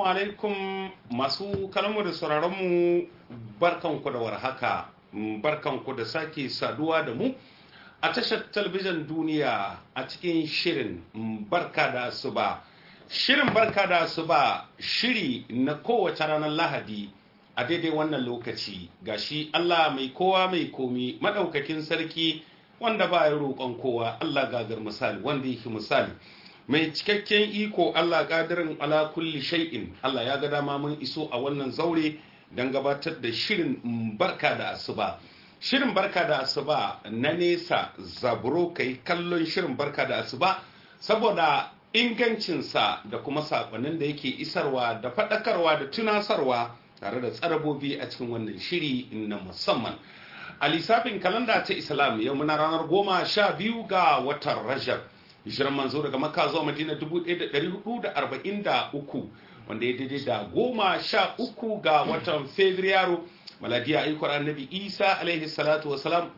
alaikum masu kalmu da sauraronmu barkanku da warhaka barkanku da sake saduwa da mu a tashar talabijin duniya a cikin shirin barka da asuba shirin barka da asuba shiri na kowace ranar lahadi a daidai wannan lokaci gashi Allah mai kowa mai komi madaukakin sarki wanda ba ya roƙon kowa Allah gagar misali wanda yake misali mai cikakken iko Allah ƙadirin ala kulli shay'in Allah ya ga dama mun iso a wannan zaure don gabatar da shirin barka da asuba shirin barka da asuba na nesa zaburo kai kallon shirin barka da asuba saboda ingancinsa da kuma saƙonin da yake isarwa da faɗakarwa da tunasarwa tare da tsarabobi a cikin wannan shiri na musamman a lissafin kalanda ta islam yau muna ranar goma sha biyu ga watan rajab hijirar manzo daga makka zuwa madina 1443 wanda ya daidai da goma sha uku ga watan fabrairu maladiya aikar annabi isa alaihi salatu wasalam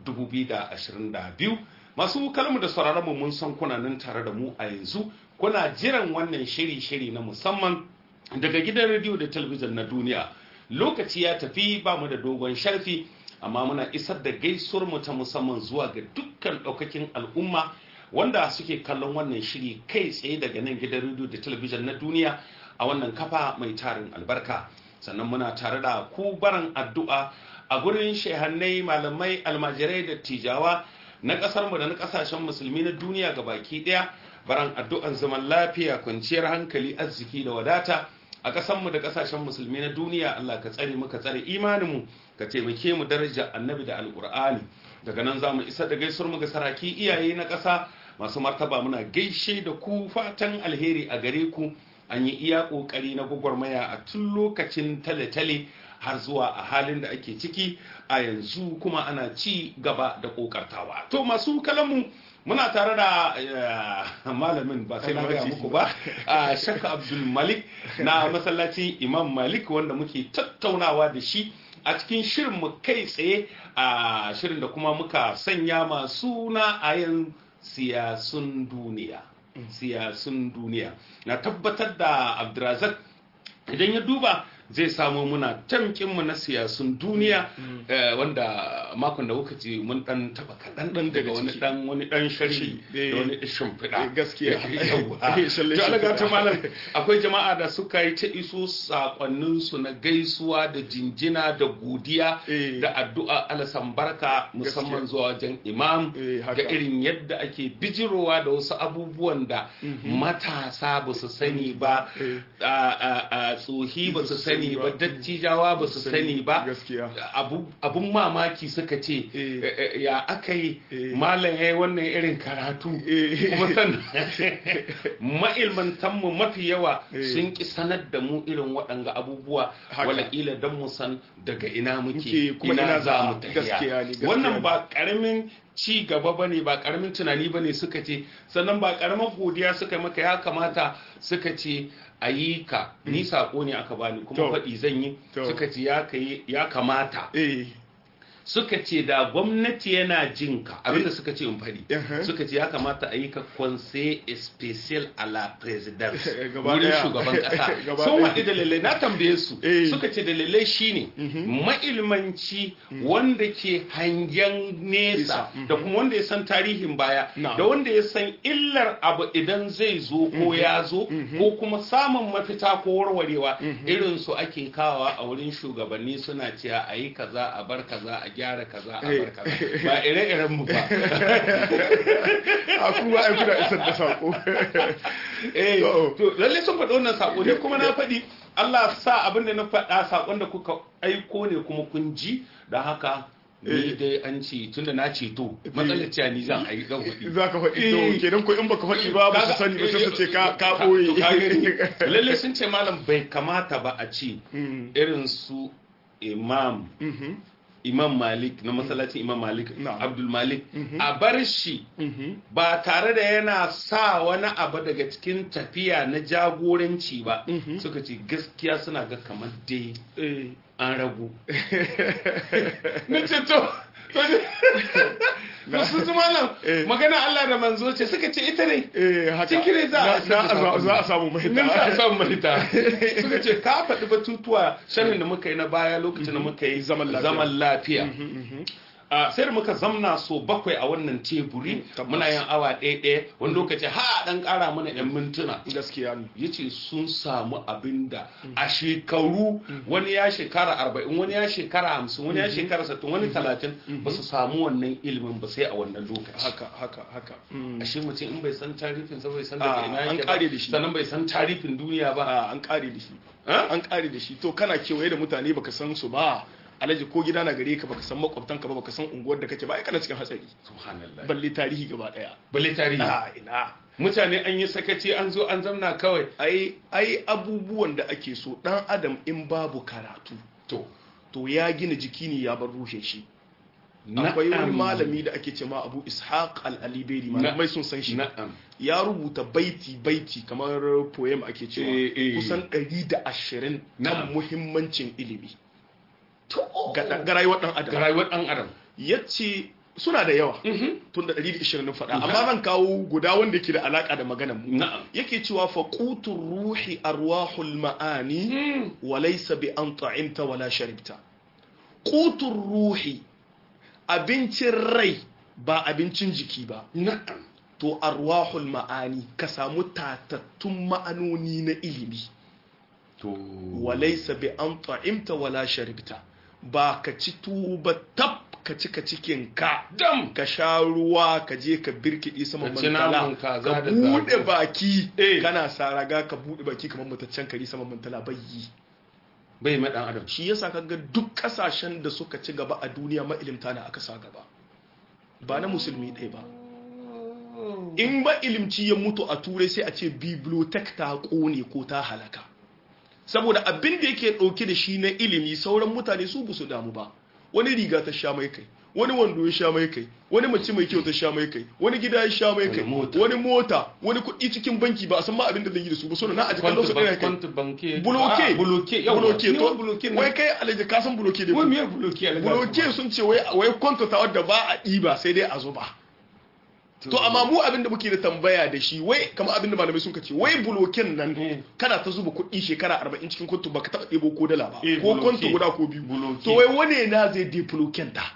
2022 masu kalmu da sauraron mu mun san kuna nan tare da mu a yanzu kuna jiran wannan shiri-shiri na musamman daga gidan rediyo da talabijin na duniya lokaci ya tafi ba mu da dogon sharfi amma muna isar da gaisuwar mu ta musamman zuwa ga dukkan ɗaukakin al'umma wanda suke kallon wannan shiri kai tsaye daga nan gidan rediyo da talabijin na duniya a wannan kafa mai tarin albarka sannan muna tare da ku baran addu'a a gurin shehannai malamai almajirai da tijawa na ƙasar mu da na ƙasashen musulmi na duniya ga baki ɗaya baran addu'an zaman lafiya kwanciyar hankali arziki da wadata a ƙasanmu da ƙasashen musulmi na duniya Allah ka tsare mu ka tsare imaninmu ka taimake mu daraja annabi da alƙur'ani daga nan za mu isa da gaisuwar mu ga saraki iyaye na ƙasa masu martaba muna gaishe da ku fatan alheri a gare ku an yi iya ƙoƙari na gwagwarmaya a tun lokacin tale-tale har zuwa a halin da ake ciki a yanzu kuma ana ci gaba da ƙoƙartawa to masu kalamu muna tare da malamin ba sai na gaya muku ba a shakka abdul malik na masallacin imam malik wanda muke tattaunawa da shi a cikin shirin mu kai tsaye a shirin da kuma muka sanya masu na ayan siyasun duniya siyasun duniya na tabbatar da abdurazak idan ya duba zai samu muna tamkinmu na siyasun duniya wanda makon da kuka ce mun dan taba kaɗan dan daga wani dan wani dan sharhi da wani shimfiɗa gaskiya to alaga ta malam akwai jama'a da suka yi ta iso sakonnin su na gaisuwa da jinjina da godiya da addu'a alasan barka musamman zuwa wajen imam ga irin yadda ake bijirowa da wasu abubuwan da matasa ba su sani ba a tsohi ba su sani sani ba dattijawa ba su sani ba abun mamaki suka ce ya aka yi malam ya yi wannan irin karatu kuma sannan ma'ilmantanmu mafi yawa sun ki sanar da mu irin waɗanga abubuwa walaƙila don mu san daga ina muke ina za mu tafiya wannan ba ƙaramin ci gaba ba ne ba karamin tunani ba ne suka ce sannan ba karamar godiya suka yi maka ya kamata suka ce a yi ka ni sako ne aka bani kuma faɗi zan yi suka ce ya kamata suka ce da gwamnati yana jin ka abinda suka ce in faɗi suka ce ya kamata a yi ka conseil special a la presidence wurin shugaban ƙasa sun haɗu da lalle na tambaye su suka ce da lalle shine mailmanci wanda ke hangen nesa da kuma wanda ya san tarihin baya da wanda ya san illar abu idan zai zo ko ya zo ko kuma samun mafita ko warwarewa irin su ake kawa a wurin shugabanni suna cewa a yi kaza a bar kaza a gyara kaza a bar kaza ba ire-iren mu ba a kuma ai kuna isar da sako eh to lalle sun faɗi wannan sako ne kuma na faɗi Allah sa abin da na faɗa sakon da kuka aiko ne kuma kun ji da haka ni dai an ce tunda na ce to matsalar cewa ni zan ayi zan faɗi za ka faɗi to kenan ko in baka faɗi ba ba su sani ba sai su ce ka ka boye lalle sun ce malam bai kamata ba a ce irin su imam imam malik na masallacin imam malik abdul malik a bar shi ba tare da yana sa wani abu daga cikin tafiya na jagoranci ba suka ce gaskiya suna ga kamar dai an ragu na ce to to sun zama nan Eh. magana Allah da manzo ce suka ce ita ne eh haka Cikin ne za a- za a za a samu mahita nan za a samu mahita suka ce ka faɗi batutuwa sharhin da muka yi na baya lokacin da muka yi Zaman lafiya. zaman lafiya a sai da muka zamna so bakwai a wannan teburi tabbas. muna yin awa ɗaya ɗaya wani lokaci ha ɗan ƙara mana yan mintuna gaskiya ne ya ce sun samu abin da a shekaru wani ya shekara arba'in wani ya shekara hamsin wani ya shekara sattin wani talatin ba su samu wannan ilimin ba sai a wannan lokaci haka haka haka Mm. ashe mutum in bai san tarifin sa bai san Ah, daga ina an yake kare ba da shi. sannan bai san tarifin duniya ba a an kare da shi Ah? an kare da shi to kana kewaye da mutane baka san su ba alaji ko gida na gare ka baka san makwabtanka ba baka san unguwar da kake ba ai kana cikin hatsari subhanallah balle tarihi gaba daya balle tarihi a ina mutane an yi sakaci an zo an zamna kawai ai ai abubuwan da ake so dan adam in babu karatu to to ya gina jiki ne ya bar ruhin shi akwai wani na'am. malami da ake cewa abu ishaq al-aliberi malamai sun san shi na'am ya rubuta baiti baiti kamar poem ake cewa Eh, eh. kusan 120 Na'am. kan muhimmancin ilimi to ga ɗan- ga rayuwar dan ga adam rayuwar dan adam yace suna da yawa tun da 120 na faɗa amma zan kawo guda wanda ke da alaka da maganar mu na'am yake cewa faqutur ruhi arwahul ma'ani wa laysa bi an ta'imta wala sharibta qutur ruhi abincin rai ba abincin jiki ba na'am to arwahul ma'ani ka samu tatattun ma'anoni na ilimi to walaisa bi an ta'imta wala sharibta ba ka ci tuba tab ka cika cikin ka dam ka sha ruwa ka je ka birkiɗi saman Ka ci mantala naman kaza ka da buɗe zago. baki Eh. kana saraga ka buɗe baki kamar mutaccen kari saman mantala bai yi bai ma dan adam shi yasa kaga duk kasashen da suka ci gaba a duniya mailimta na aka sa gaba ba na musulmi ɗaya ba in ba ilimci ya mutu a turai sai a ce bibliotek ta kone ko ta halaka saboda abin da yake ɗauke da shi na ilimi sauran mutane su ba su damu ba wani riga ta sha mai kai wani wando ya sha mai kai wani mace mai kyau ta sha mai kai wani gida ya sha mai kai Wani mota. wani mota wani kuɗi cikin banki ba a san ma abin da zai yi da su ba suna na a jikin su ɗaya kai kwanta banke buloke Ah, buloke yawa buloke Ni to buloke wai kai alaji ka san buloke ne wai me buloke alaga buloke sun ce wai wai kwanta ta wadda ba a ɗiba sai dai a zuba to amma mu abin da muke da tambaya da shi wai kamar abin da malamai sun ce wai buloken nan Eh. kana ta zuba kuɗi shekara 40 cikin kwanto baka taɓa ɗebo ko dala ba Eh, ko buloke. kwanto guda ko biyu Buloke. to wai wane na zai de buloken ta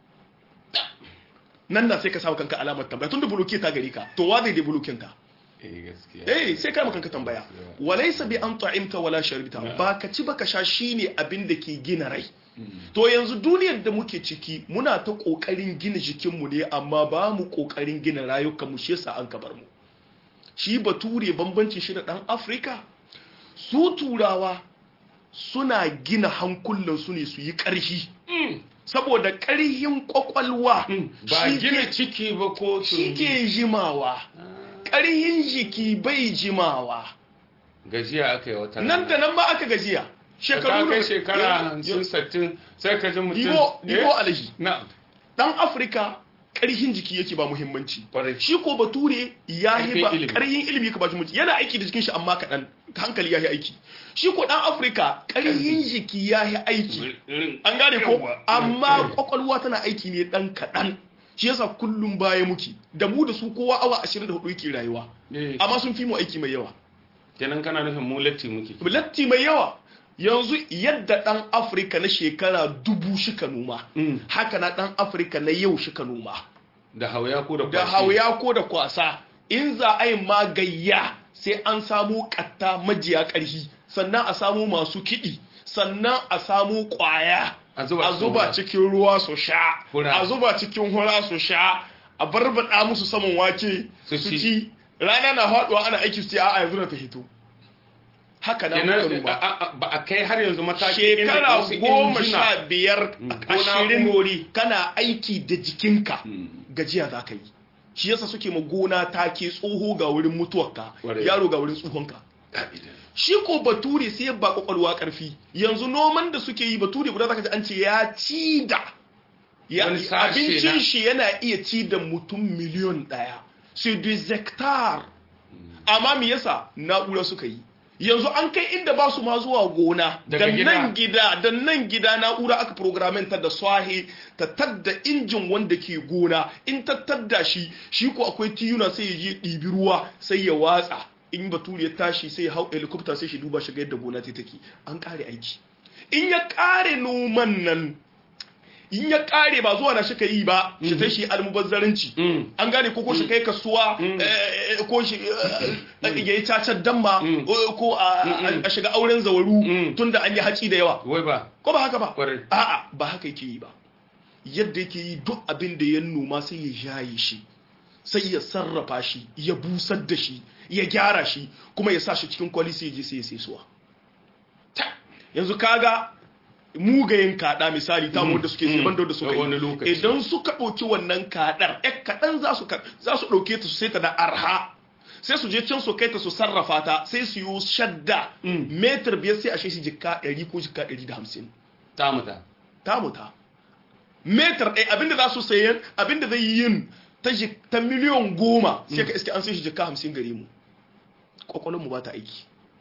nan na sai ka samu kanka alamar tambaya tunda buloke ta gari ka to wa zai de buloken ta eh gaskiya eh sai kai kanka tambaya walaysa bi an ta'imta wala sharibta ba ka ci baka sha shine abin da ke gina rai to yanzu duniyar da muke ciki muna ta kokarin gina jikinmu ne amma ba mu kokarin gina rayukanmu shi yasa an kabar mu shi bature bambancin shi da dan afirka su turawa suna gina hankulansu ne su yi ƙarfi saboda ƙarhin kwakwalwa ba shi gina ke- ciki ba ko shi tumbi ke jimawa ƙarhin jiki bai jimawa gajiya aka yi wata nan da nan ba aka gajiya shekaru shekaru kai da- shekara Yo- hamsin sattin sai ka ji mutum Dibo, Eh? dibo alaji. na Dan Afirka ƙarhin jiki yake ba muhimmanci. Kwarai. Shi ko bature ya yi Ƙarfin ba ilimi. ƙarhin ilimi ka ba shi muhimmanci. Yana aiki da jikin shi amma kaɗan hankali ya yi aiki. Shi ko ɗan Afirka ƙarhin jiki ya yi aiki. An gane ko? Yawwa. Amma ƙwaƙwalwa tana aiki ne ɗan kaɗan. Shi yasa kullum baya muke. Da mu da su kowa awa 24 yake rayuwa. Eh, Amma sun fi mu aiki mai yawa. kenan kana nufin mu latti muke latti mai yawa yanzu yadda ɗan afirka na shekara dubu shika noma Mm. haka na ɗan afirka na yau shika noma da hauya ko da da kwashi hauya ko da kwasa in za a yi magayya sai an samu katta majiya ƙarfi sannan a samu masu kiɗi sannan a samu ƙwaya A zuba a cikin zuba ruwa. cikin ruwa su sha Hura. a zuba cikin hura su sha a barbaɗa musu saman wake Su su ci. ci rana na haɗuwa ana aiki su ce a'a yanzu na ta hito haka na muka kenan noma a- a- ba a kai har yanzu mataki inda shekara wasu goma injina- sha biyar ko ashirin na'urori. kana aiki da jikinka Mm. gajiya za ka yi shi yasa suke ma gona take tsoho ga wurin mutuwarka Ƙwarai. yaro ga wurin tsohonka Ka'ida. shi ko bature sai ba kwakwalwa karfi yanzu noman da suke yi bature guda zaka ji an ce ya ci da ya Wani sashe abincin na- shi yana iya ci da mutum miliyon daya c'est des hectares amma me yasa na'ura suka yi yanzu an kai inda ba su ma zuwa gona Daga da gida. nan gida da nan gida na'ura aka programmenta da swahi ta tadda injin wanda ke gona in ta tadda shi shi ko akwai tiyuna sai ya je ɗibi ruwa sai ya watsa in bature ya tashi sai ya hau helicopter sai shi duba shi ga yadda gona ta take an kare aiki in ya kare noman nan in ya kare ba zuwa na shi ka yi ba shi ta shi almubazzaranci Mm. an gane ko ko shi kai kasuwa eh, ko shi eh, ya yi cacar damma Mm. eh, ko a a- a shiga auren zawaru Mm. tunda an yi haci da yawa wai ba ko ba haka ba Kwarai. a'a ba haka yake yi ba yadda yake yi duk abin da ya noma sai ya jaye shi sai ya sarrafa shi ya busar da shi ya gyara shi kuma ya sa shi cikin kwali sai ya je sai ya sai suwa Ta, yanzu kaga mugayen kada misali ta wanda suke Mm. sai da suka Da wani yi lokaci. idan suka ɗauki wannan kadar ɗan kaɗan za su ka- za su ɗauke ta su sai ta da arha sai su je can su kai ta su sarrafa ta sai su yi shadda Mm. metar biyar sai a shi jikka ɗari ko jikka ɗari da hamsin ta muta ta muta metar ɗaya abinda za su sayan abinda zai yi yin ta ji- ta miliyon goma sai ka iske an sai shi jikka hamsin gare mu mu ba ta aiki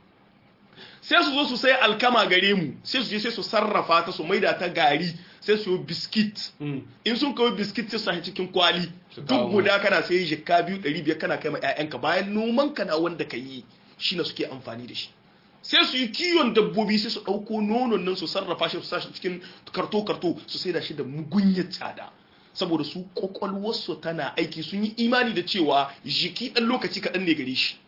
sai su zo su sai alkama gare mu sai su je sai su sarrafa ta su maida ta gari sai su yi biskit in sun kawo biskit sai su sahi cikin kwali Su kawo duk guda kana sai jikka biyu ɗari biyar kana kai ma 'ya'yanka bayan noman ka na wanda ka yi shi na suke amfani da shi sai su yi kiwon dabbobi sai su ɗauko nonon nan su sarrafa shi su sa shi cikin karto-karto su sai da shi da mugunyar tsada saboda su kwakwalwarsu tana aiki sun yi imani da cewa jiki ɗan lokaci kaɗan ne gare shi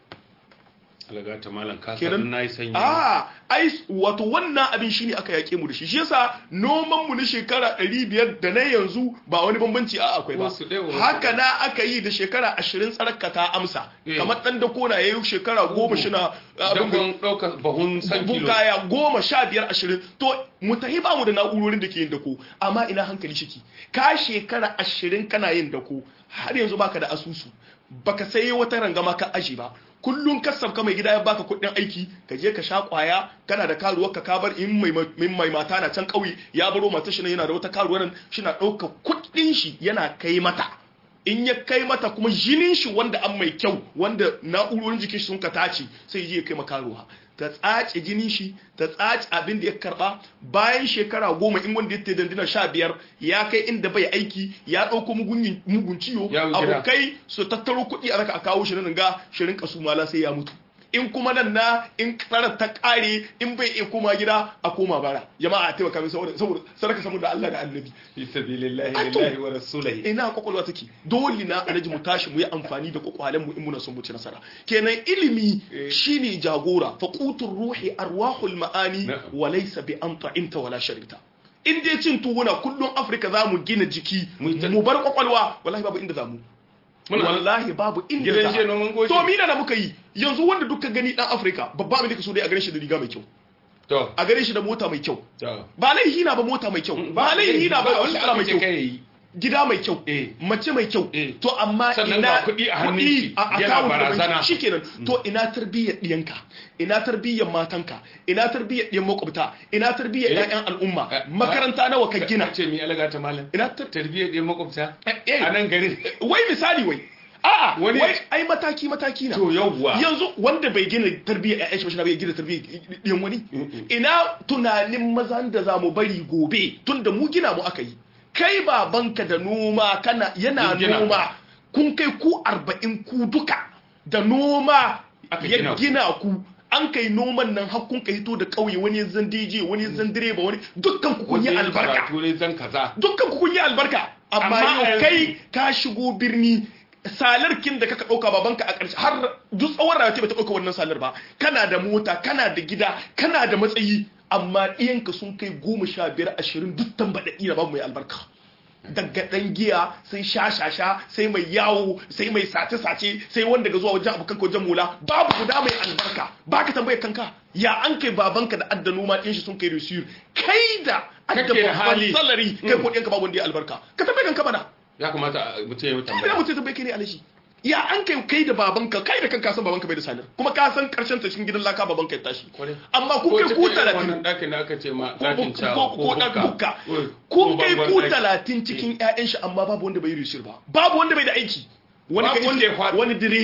alaga ta malam ka Kenan- san na yi sanyi a ai wato wannan abin shine aka yake mu da shi shi yasa noman mu na shekara 500 da na yanzu ba wani bambanci a akwai ba Wasu ɗaya, wasu haka ɗaya. na aka yi da shekara 20 tsaraka ta amsa Eh. kamar dan da kona yayi shekara 10 shi na abin da dakon ɗaukar bahun san bugun kilo kaya goma sha biyar ashirin to mu tahi ba mu da na'urorin da ke yin dako amma ina hankali shiki ka shekara ashirin kana yin dako har yanzu baka da asusu baka sai wata rangama ka aji ba kullum kasaf ka mai gida ya baka kuɗin aiki ka je ka sha kwaya kana da karuwar ka kabar in mai in mai mata na can ƙauye ya baro mata shi nan yana da wata karuwar nan shi na ɗauka kuɗin shi yana kai mata in ya kai mata kuma jinin shi wanda an mai kyau wanda na'urorin jikin shi sun ka tace sai ya je ya kai makaruwa ta tsace jinin shi ta tsace abin da ya karba bayan shekara goma in wanda ya ta dandina sha biyar ya kai inda bai aiki ya ɗauko mugun mugun ciwo Ya wuce da. abokai su tattaro kuɗi a raka a kawo shi nan ga shirin kasu mala sai ya mutu in kuma nan na in tsarar ta ƙare in bai iya koma gida a koma bara jama'a a taimaka min saboda saboda sadaka saboda da Allah da Annabi fi sabilillahi Ato. lillahi wa rasulihi ina kwakwalwa take dole na alaji mu tashi mu yi amfani da kwakwalen mu in muna son mu ci nasara kenan ilimi Eh. shine jagora faqutur ruhi arwahul ma'ani Na'am. wa laysa bi an ta'imta wala sharibta in dai cin tuwuna kullum afirka za mu gina jiki Mu yi ta- mu bar kwakwalwa wallahi babu inda za mu Muna- wallahi babu inda Gidan za jiya noman goji. to mina da muka yi yanzu wanda duka gani dan afirka babba abin da ka so dai a gare shi da riga mai kyau to a gare shi da mota mai kyau to ba laihi na ba mota mai kyau ba laihi na ba wanda sutura mai aka ce kyau kai yi gida mai kyau Eh. mace mai kyau Eh. to amma Sannan ina ga kuɗi a hannun kuɗi shi, a yana account da barazana. banki, shikenan to ina tarbiyyar ɗiyanka ina tarbiyyar matanka ina tarbiyyar ɗiyan makwabta ina tarbiyyar Eh. ƴaƴan al'umma Eh. makaranta nawa ka gina ce mi alaga ta malam ina tar tarbiyyar ɗin makwabta Eh, eh. a nan garin wai misali wai a'a Wani- wai ai mataki mataki na to yawwa yanzu wanda bai gina tarbiyyar ƴaƴan shi ba shi na bai gina tarbiyyar ɗiyan wani Mm-mm. ina tunanin mazan da za mu bari gobe tunda mu gina mu aka yi kai babanka da noma kana yana Yin gina. noma kun kai ku arba'in ku duka da noma Aka ya gina ku. gina ku an kai noman nan har kun ka hito da ƙauye wani ya zan DJ wani ya zan direba wani dukkan ku kun yi Wani albarka karatu ne zan kaza dukkan ku kun yi albarka amma Amma a yau yanzu- kai ka shigo birni salarkin da kaka ɗauka babanka a ƙarshe har duk tsawon rayuwa ba ta ɗauka wannan salar ba kana da mota kana da gida kana da matsayi amma ɗiyanka sun kai goma sha biyar ashirin duk tambaɗaɗɗi na babu mai albarka daga ɗan giya sai sha-sha-sha sai mai yawo sai mai sace-sace sai wanda ga zuwa wajen abokan wajen mula babu guda mai albarka ba ka tambayar kanka ya an kai babanka da adda noma ɗin shi sun kai resiyur kai da adda Kake da babban hali. salari kai ko ɗiyanka babu wanda ya albarka ka tambayar kanka mana ya kamata a- mutum ya yi ina tambaya mutum tambaye kai ne alashi ya an kai kai da babanka kai da kanka san babanka bai da sanar kuma ka san karshen ta cikin gidan laka babanka ya tashi Kwarai. amma ku ko kai cikin ku irin talatin wannan ɗakin da aka ce ma ko ɗakin ko- cawa ko ɗan bukka ko- kun ko kai bangon ku ɗaki. talatin cikin ƴaƴan shi amma babu wanda bai yi rishir ba babu wanda bai da aiki wani Babu ka wanda ya iske faɗi. wani direba na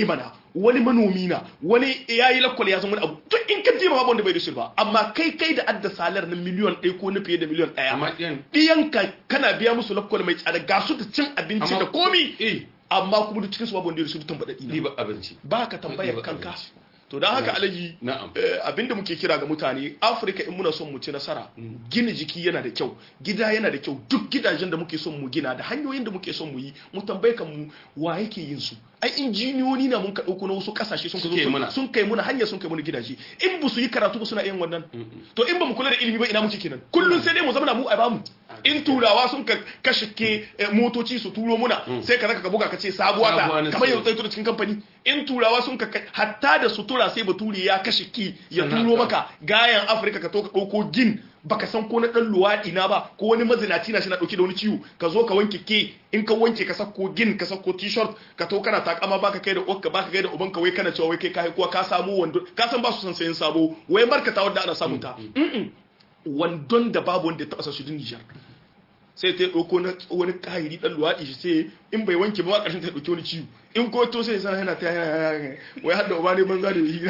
wani manomi na wani yayi lakwal ya zama wani abu duk in ka je ma babu wanda bai da shi ba amma kai kai da adda salar na miliyon ɗaya ko na fiye da miliyon ɗaya amma ɗiyan ɗiyanka kana biya musu lakwal mai tsada ga su da cin abinci Amma- da komi eh amma kuma duk cikin su babu wanda ya da su duk tambaɗaɗi na riba abinci ba ka tambayar Riba kanka abinci. to don haka alaji na'am eh, abinda muke kira ga mutane afirka in muna son mu ci nasara gina jiki yana da kyau gida yana da kyau duk gidajen da muke son mu gina da hanyoyin da muke son mu yi mu tambaye kan mu wa yake yin su ai injiniyoyi na mun ka dauko na wasu kasashe sun ka zo Suke sun- muna. sun kai muna hanya sun kai muna gidaje in ba su yi karatu ba suna yin wannan to in ba mu kula da ilimi ba ina muke kenan kullun sai dai mu zama mu a bamu in turawa sun ka kashe ke eh, motoci su turo muna sai ka zaka ka buga ka ce sabuwa Sabuwa ta na kamar siyo. yau tsaito da cikin kamfani in turawa sun ka kai- hatta da sutura sai bature ya kashe ki ya Sannan turo ka- maka gayan afirka ka to ka ɗauko gin baka san ko na ɗan luwaɗi na ba ko wani mazinaci na shi na ɗauke da wani ciwo ka zo ka wanke ke in ka wanke ka sako gin ka sako t-shirt ka to kana takama baka kai da uwarka baka kai da ubanka wai kana cewa wai kai kai kuwa ka samu wando ka san ba su san sayin sabo wai markata wanda ana samun ta Mm-mm. wandon da babu wanda ya taɓa sa shi din Nijar sai ta ɗauko na wani kahiri ɗan luwaɗi shi sai in bai wanke ba ma ƙarshen ta ɗauki wani ciwo in ko to sai sana yana ta yana wai hadda uba ne banza da yi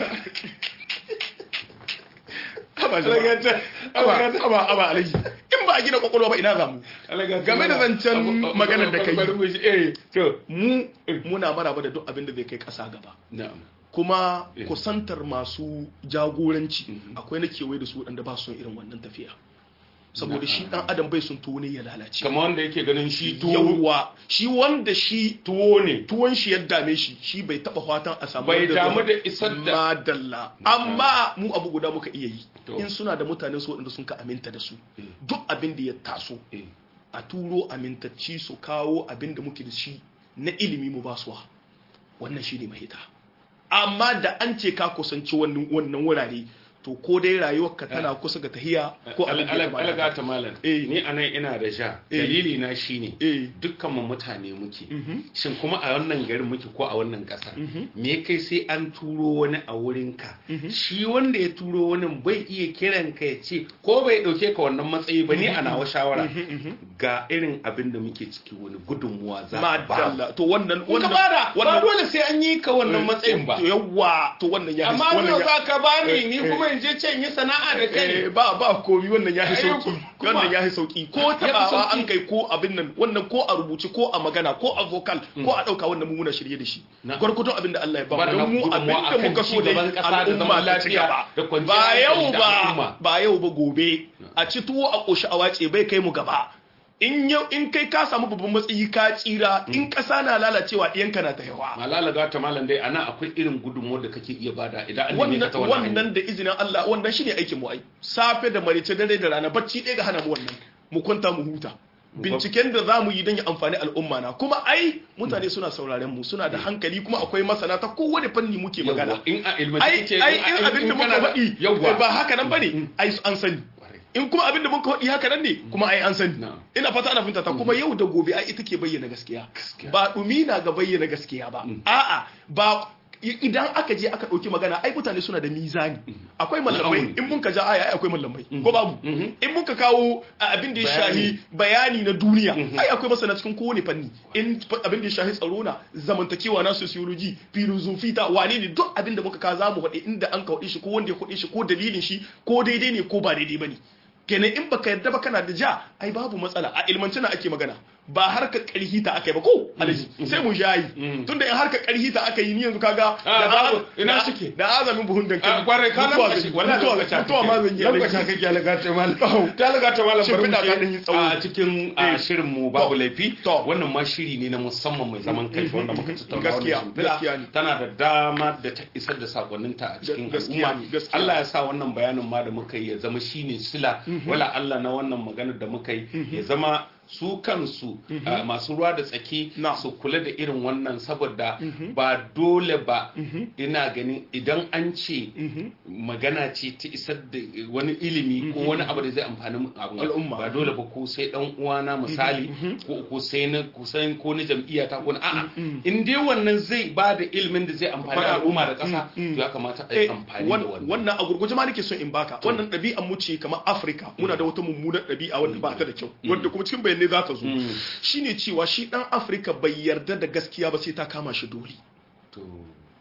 Aba jama'a. Aba aba aba alaji in ba a gina kwakwalwa ba ina za mu game da zancen maganar da kai eh to mu muna maraba da duk abin da zai kai ƙasa gaba na'am kuma Eh. kusantar masu jagoranci akwai na kewaye da su waɗanda ba su son irin wannan tafiya saboda shi ɗan adam bai sun tuwo ne ya lalace kamar wanda yake ganin shi tuwo yawwa shi wanda shi tuwo ne tuwon shi ya dame shi shi bai taba fatan a samu Bai wanda damu zai- da isar da- madalla amma mu abu guda muka iya yi To. in suna da mutanen su waɗanda sun ka aminta da su Eh. duk abin da ya taso eh a turo amintacci su kawo abin da muke da shi na ilimi mu basuwa wannan shi ne mahita amma da an ce ka kusanci wannan wannan wurare to ko dai rayuwarka tana kusa ga tahiya ko abin da ya kama da haka. alaga ta malam Eh. ni anan ina da ja Eh. dalili na shine eh dukkan mu mutane muke Mhm. shin kuma a wannan garin muke ko a wannan kasar me kai sai an turo wani a wurin ka shi wanda ya turo wani bai iya kiran ka ya ce ko bai dauke ka wannan matsayi ba ni a nawa shawara ga irin abin da muke ciki wani gudunmuwa za ka ba madalla to wannan in ka bada ba dole sai an yi ka wannan matsayin ba to yawwa to wannan ya amma wannan yau ya- za ka bani Eh, ni eh. kuma in je can yi sana'a da Eh, kai ba ba komi wannan ya fi Ai, sauki kuma- wannan ya fi sauki ko Ya fi tabawa sauki. an kai ko abin nan wannan ko a rubuce ko a magana ko a vocal ko a dauka wannan mu muna shirye da shi Na. gwargwadon abin da Allah ya ba Ba da mu don mu gudunmuwa abin da akan muka so ci da gaban ƙasa da al'umma zaman ta ci lafiya gaba da kwanciyar ba yau hankali da ba al'umma. ba yau ba gobe a ci tuwo a koshi a wace bai kai mu gaba in yau in kai ka samu babban matsayi ka tsira in ƙasa na lalacewa ɗiyanka na ta yawa malala ga ta malam dai ana akwai irin gudunmuwar da kake iya bada idan an neme ka wannan ta wannan hanya. wannan da izinin Allah wannan shine aikin mu ai safe da marice dare da rana bacci ɗaya ga hana mu wannan mu kwanta mu huta binciken da zamu yi don ya amfani al'umma na kuma ai mutane suna sauraren mu suna da hankali kuma akwai masana ta kowane fanni muke Yawwa, magana in a ilmace ai kake ai in abin da muka faɗi yawwa ba haka nan bane ai an sani Kwarai. in kuma abin da muka faɗi haka nan ne kuma ai an sani Na'am. ina fata ana fahimta ta kuma yau da gobe ai ita ke bayyana gaskiya Gaskiya. ba dumi na ga bayyana gaskiya ba a'a ba i- idan aka je aka ɗauki magana ai mutane suna da mizani akwai mallamai Na'am. in mun ka ja aya ai akwai mallamai ko babu in mun ka kawo a, abin da ya shahi bayani na duniya ai akwai masana cikin kowane fanni in fa- abin da ya shahi tsaro na zamantakewa na sociology philosophy ta wane ne duk abin da muka ka zamu faɗi inda an ka faɗi shi ko wanda ya faɗi shi ko dalilin shi ko daidai ne ko ba daidai bane kenan in baka yarda ba kana da ja ai babu matsala a ilmance na ake magana ba harka karhi ta aka yi ba ko alaji sai mu shayi tunda in harka karhi ta aka yi ni yanzu kaga Ah, da babu. az- Ina da- suke? da azamin buhun dankali a kwarai ka mutuwa nan zan yi. wallahi mutuwa lokaci mutuwa ma zan yi lokaci alaji. kake alaga ta malam ta alaga ta malam Shin bari mu fida ta je ɗan yi tsawo. a cikin a, Eh. shirin mu babu laifi To. wannan ma shiri ne na musamman mai zaman kai wanda muka tattauna Gaskiya, wannan shimfiɗa. gaskiya ne. tana da dama da ta isar da sakonninta a cikin Gaskiya al'umma ne, gaskiya. Allah ya sa wannan bayanin ma da muka yi ya zama shine sila wala Allah na wannan maganar da muka yi ya zama su kansu a, masu ruwa da tsaki Na. su kula da irin wannan saboda ba dole ba ina ganin idan an ce magana ce ta isar da wani ilimi ko wani abu da zai amfani abin Al'umma. ba dole ba ko sai dan uwana misali ko ko sai na ko sai ko na jam'iyya ta ko na a'a in dai wannan zai ba da ilimin da zai amfani Amfani al'umma da ƙasa Mm, mm. to ya kamata a yi Eh, amfani da wan- wannan wannan a gurguje ma nake son in baka wannan ɗabi'an mu ce kamar Afirka muna da wata mummunar ɗabi'a wanda ba ta da kyau wanda kuma cikin bayanai za ta zo shine cewa shi dan Afirka bai yarda da gaskiya ba sai ta kama shi dole to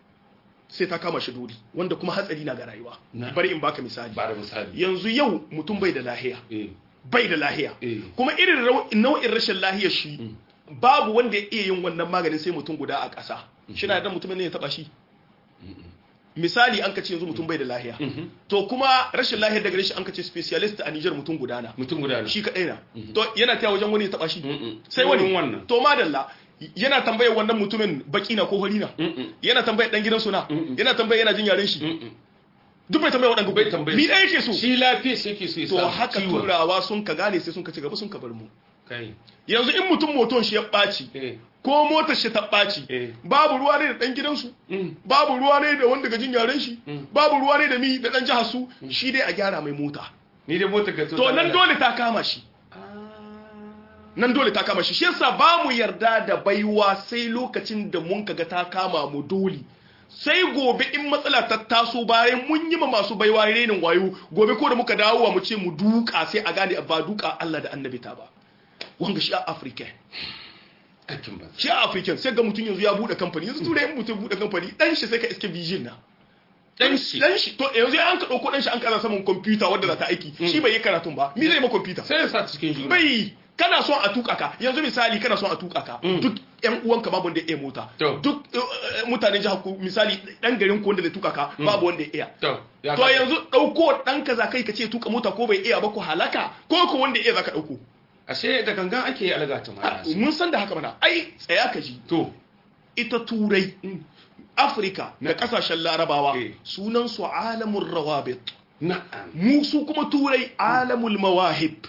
sai ta kama shi dole wanda kuma hatsari na ga rayuwa Na. bari in baka misali ba da misali yanzu yau mutum bai da lahiya eh bai da lahiya Eh. kuma irin rau- nau'in rashin lahiyar shi babu wanda ya iya yin wannan maganin sai mutum guda a ƙasa shi na da mutumin ne ya taba shi misali an ka ce yanzu mutum bai da lahiya Mhm. to kuma rashin lahiyar daga shi an ka ce specialist a Niger mutum guda na mutum guda ne shi kadai na to yana taya wajen wani ya taba shi Mm-mm. sai wani Wurin wannan to madalla yana tambayar wannan mutumin baki na ko hori na Mm-mm. yana tambayar dan gidansu na Mm-mm. yana tambayar yana jin yaren shi Mm-mm. duk bai tambayar waɗanda bai tambaye ni ɗaya yake so shi lafiya shi yake so ya to samu haka ciwon. turawa sun ka gane sai sun ka ci gaba sun ka bar mu kai yanzu in mutum moton shi ya ɓaci eh ko motar shi ta ɓaci Eh. babu ruwa ne da ɗan gidansu Mm. babu ruwa ne da wanda gajin yaren shi Mm. babu ruwa ne da mi da ɗan jihar su shi dai a gyara mai mota ni dai mota ka to nan dole ta kama shi nan dole ta kama shi shi yasa ba mu yarda da baiwa sai lokacin da mun kaga ta kama mu dole sai gobe in matsala ta taso bayan mun yi ma masu baiwa renin wayo gobe ko da muka dawo mu ce mu duka sai a gane ba duka Allah da annabi ta ba wanga shi a Africa aikin ba shi a African sai ga mutum yanzu ya bude kamfani yanzu turai in mutum bude kamfani dan shi sai ka iske bijin na dan shi dan shi to yanzu an ka dauko dan shi an kaza saman computer wanda za ta aiki shi bai yi karatun ba mi zai ma computer sai ya sa cikin juna bai kana son a tuka ka yanzu misali kana son a tuka ka duk yan uwanka babu wanda ya iya mota To. duk eh, eh, mutanen jihar ku misali dan garin ku wanda zai tuka ka babu wanda ya iya to ya to ka- yanzu dauko dan ka za kai ka ce tuka mota ko bai iya ba ko halaka ko ko wanda ya iya zaka dauko ashe da gangan ake yi algata ma mun san da haka mana ai tsaya ka ji to ita turai afirka da kasashen larabawa Eh. sunan su alamul rawabit na'am mu su kuma turai alamul mawahib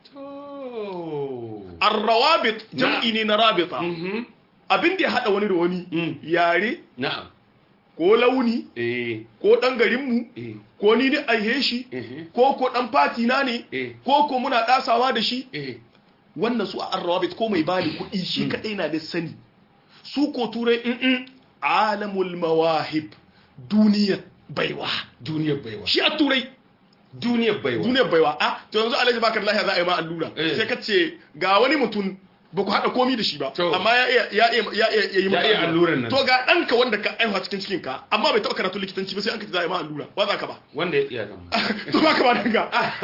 to ar-rawabit jam'i ne na rabita mhm abin da ya haɗa wani da wani Mm. yare na'am ko launi eh ko ɗan garinmu eh ko ni ni aihe shi eh ko ko ɗan fati na ne eh ko ko muna ɗasawa da shi eh wannan su a arrawabit ko mai bani kuɗi shi kaɗai na da sani su ko turai in alamul mawahib duniyar baiwa duniyar baiwa shi a turai duniyar baiwa duniyar baiwa a to yanzu alhaji bakar lahiya za a yi ma allura Eh. sai ka ce ga wani mutum ba ku haɗa komi da shi ba To. amma ya iya ya iya ya iya ya yi maka iya alluran nan. to ga ɗanka wanda ka aihuwa cikin cikin ka amma bai taɓa karatu likitanci ba sai an ka ce za a yi ma allura wa za ka ba wanda ya iya gama to ba ka ba danga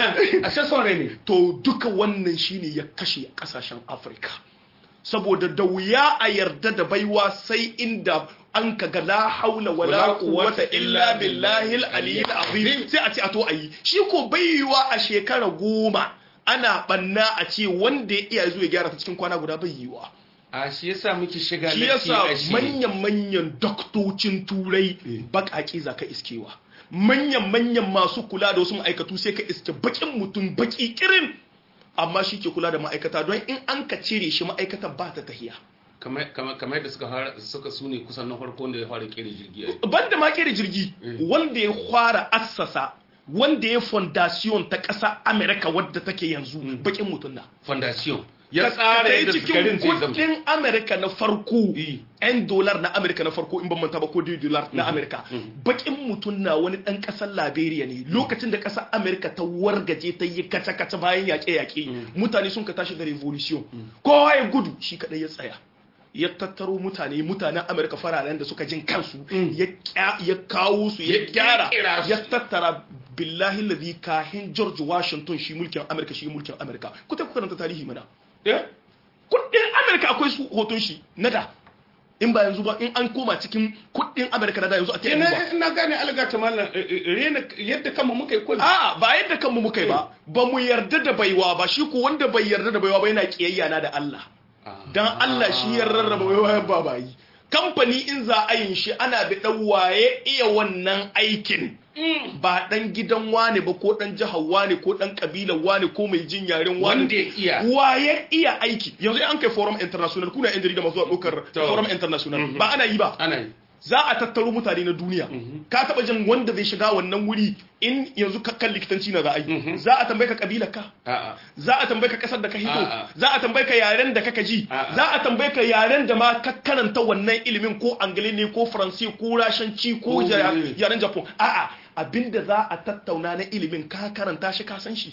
a shan son rai ne to duka wannan shine ya kashe kasashen afirka saboda da wuya a yarda da baiwa sai inda an ka ga la haula wala Wala quwwata quwwata illa illa billahi billahi al-aliyyil azim sai a ce a to ayi shi ko baiwa a shekara goma ana banna a ce wanda ya iya zuwa ya gyara ta cikin kwana guda bai yiwa a shi yasa muke shiga shi latti yasa a shi manyan-manyan doktocin turai bakaki za ka iskewa manyan-manyan masu kula da wasu ma'aikatu sai ka iske bakin mutum baki kirin amma shi ke kula da ma'aikata don in an ka cire shi ma'aikatan ba ta tahiya kamar kamar kamar da suka fara suka sune kusan na farko da ya fara kere jirgi ai banda ma kere jirgi wanda ya fara assasa wanda ya fondasiyon ta ƙasa amerika wadda take yanzu bakin mutum na foundation ya ka tsara yi yadda cikin garin zai zama kudin amerika na farko Eh. 'yan dolar na amerika na farko in ban manta ba ko dai dolar na amerika bakin mutum na wani dan kasar liberia ne lokacin da kasar amerika ta wargaje ta yi kaca-kaca bayan yaƙe-yaƙe mutane sun ka tashi da revolution kowa ya gudu shi kadai ya tsaya ya tattaro mutane mutanen amerika fararen da suka jin kansu ya kya- ya kawo su ya Ya gyara kirkira su. ya tattara billahi lazi kahin george washington shi mulkin amerika shi mulkin amerika ku ta ku karanta tarihi mana eh kudin amerika akwai su hoton shi na da in ba yanzu ba in an koma cikin kudin amerika na da yanzu a ta yanzu ba ina ina gane algata mallan rena yadda kama muka yi kullu a'a ba yadda kanmu muka yi ba ba mu yarda da baiwa ba shi ko wanda bai yarda da baiwa ba yana kiyayya na da Allah dan Allah shi ya rarraba baiwa ya ba bayi kamfani in za a yin shi ana bi dan waye iya wannan aikin ba dan gidan wane ba ko dan jihar wane ko dan kabilar wane ko mai jin yaren wane wanda ya iya waye iya aiki yanzu an kai forum international kuna yan jarida masu ɗaukar To. forum international ba ana yi ba ana yi za a tattaro mutane na duniya ka taba jin wanda zai shiga wannan wuri in yanzu ka kan likitanci na za a yi za a tambaye ka kabilar ka a'a za a tambaye ka kasar da ka hito A'a. za a tambaye ka yaren da kaka ji A'a. za a tambaye ka yaren da ma ka karanta wannan ilimin ko angale ne ko faransi ko rashanci ko Ko ja- menene. yaren japan a'a abinda za a tattauna na ilimin ka karanta shi ka san shi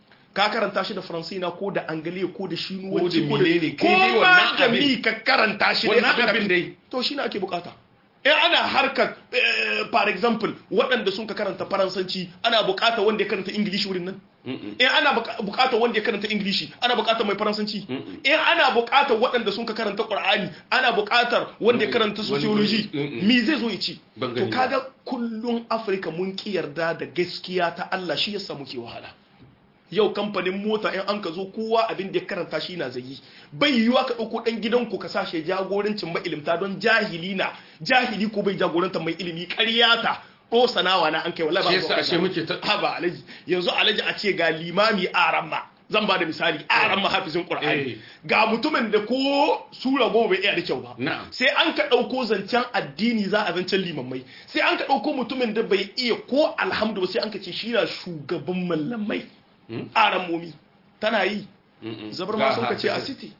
ka karanta shi da faransi na ko da angale ko da shinuwanci Ko da menene, ko kai dai ma wannan da abin. mi ka karanta shi Wannan dai abin dai. to shi ne ake bukata in ana harkar for example waɗanda sun ka karanta faransanci ana buƙatar wanda ya karanta ingilishi wurin nan in ana buƙatar wanda ya karanta ingilishi ana buƙatar mai faransanci in ana buƙatar waɗanda sun ka karanta ƙur'ani ana buƙatar wanda ya karanta sociology me zai zo ya ci to kaga kullum afirka mun ki yarda da gaskiya ta Allah shi yasa muke wahala yau kamfanin mota in an ka zo kowa abin da ya karanta shi na zai bai yiwuwa ka ɗauko ɗan gidanku ka sashe jagorancin mailimta don jahili na jahili ko bai jagoranta mai ilimi ƙaryata ko sanawa na an kai wallahi ba yasa ashe muke ta ha ba alaji yanzu alaji a ce ga limami aramma zan ba da misali aramma hafizin qur'ani ga mutumin da ko sura goma bai iya da kyau ba sai an ka ɗauko zancen addini za a zancen limammai sai an ka ɗauko mutumin da bai iya ko alhamdu sai an ka ce shi na shugaban mallamai aramomi tana yi zabar ma sun ka ce a city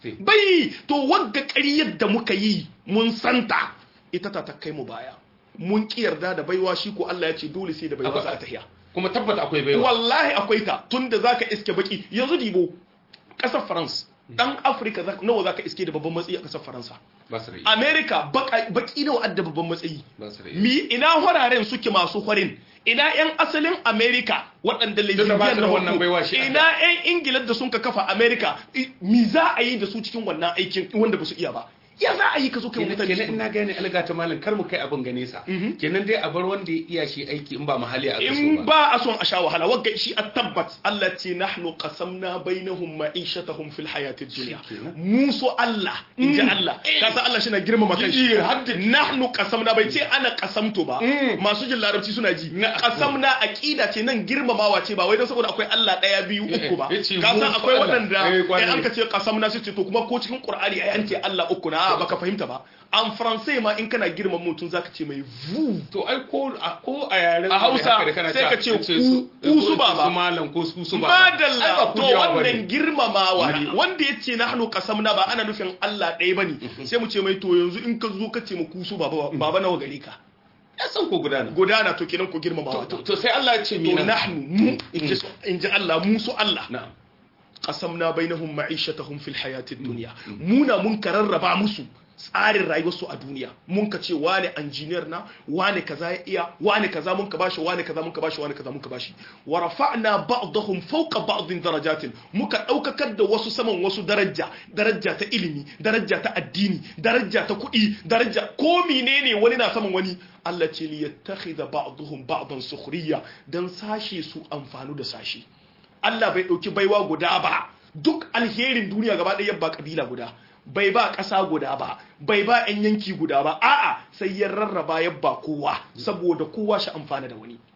bai to wagga ƙaryar da muka yi mun santa ita ta kai mu baya mun ki yarda da baiwa shi ko Allah ya ce dole sai da baiwa za a tahiya kuma tabbata akwai baiwa wallahi akwai ta tunda zaka iske baki yanzu dibo kasar France dan Africa nawa zaka iske da babban matsayi a kasar Faransa America baki nawa adda babban matsayi mi ina horaren suke masu horin ina yan asalin America waɗanda lesbian na wannan baiwa shi ina yan Ingila da sun ka kafa America mi za a yi da su cikin wannan aikin wanda ba su iya ba ya za a yi ka zo kai mutane kenan ina gane alga ta malam kar mu kai abin gane sa kenan dai a bar wanda ya iya shi aiki in ba mahalli a kaso in ba a son a sha wahala wagga shi a tabbat Allah ce nahnu qasamna bainahum ma'ishatahum fil hayatid dunya mu so Allah in ji Allah ka san Allah shi na girmama kanshi nahnu qasamna bai ce ana qasamto ba masu jin larabci suna ji qasamna aqida ce nan girmamawa ce ba wai dan saboda akwai Allah daya biyu uku ba ka san akwai waɗanda in an ka ce qasamna sai ce to kuma ko cikin Qur'ani ai an ce Allah uku na a baka fahimta ba an faransai ma in kana girman mutum zaka ce mai vu to ai ko a ko a yaren a Hausa sai ka ce ku su ba ba malam ko su su ba madalla to wannan girmamawa ne wanda yace nahnu qasamna ba ana nufin Allah ɗaya bane sai mu ce mai to yanzu in ka zo ka ce mu ku su baba baba nawa gare ka ya san ko gudana gudana to kenan ko girmamawa to sai Allah ya ce to nahnu mu in ji Allah mu su Allah na'am qasamna bainahum ma'ishatahum fil hayatid dunya muna mun kararraba musu tsarin rayuwarsu a duniya mun ka ce wane engineer na wane kaza ya iya wane kaza mun ka bashi wane kaza mun ka bashi wane kaza mun ka bashi wa rafa'na ba'dahum fawqa ba'din darajatin muka daukakar da wasu saman wasu daraja daraja ta ilimi daraja ta addini daraja ta kuɗi daraja ko menene wani na saman wani Allah ce li yattakhidha ba'dahum ba'dan sukhriya dan sashe su amfanu da sashe Allah bai ɗauki baiwa guda ba duk alherin duniya gaba ɗaya ba ƙabila guda bai ba ƙasa guda ba bai ba 'yan yanki guda ba a'a sai ya rarraba ya ba kowa saboda kowa shi amfana da wani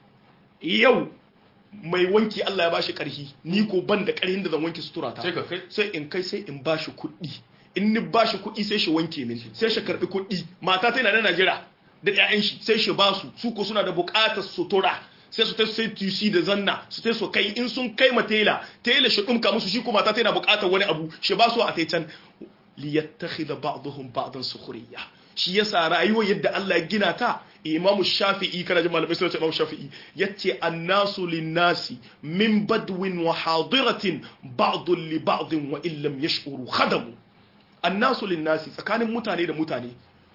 yau mai wanki Allah ya bashi ƙarfi ni ko ban da ƙarfin da zan wanke sutura ta sai in kai sai in bashi kuɗi in ni bashi kuɗi sai shi wanke min sai shi karɓi kuɗi mata ta na Najeriya da 'ya'yan shi sai shi basu su ko suna da buƙatar sutura sai su ta sai tusi da zanna su ta so kai in sun kai ma tela tela shi dumka musu shi kuma ta tana bukatar wani abu shi ba su a taitan li yattakhidha ba'dhum ba'dan sukhriya shi yasa rayuwar yadda Allah ya gina ta Imam Shafi'i kana jin malamai suna ce Imam Shafi'i yace annasu linnasi min badwin wa hadiratin ba'dun li ba'din wa illam yash'uru khadamu annasu linnasi tsakanin mutane da mutane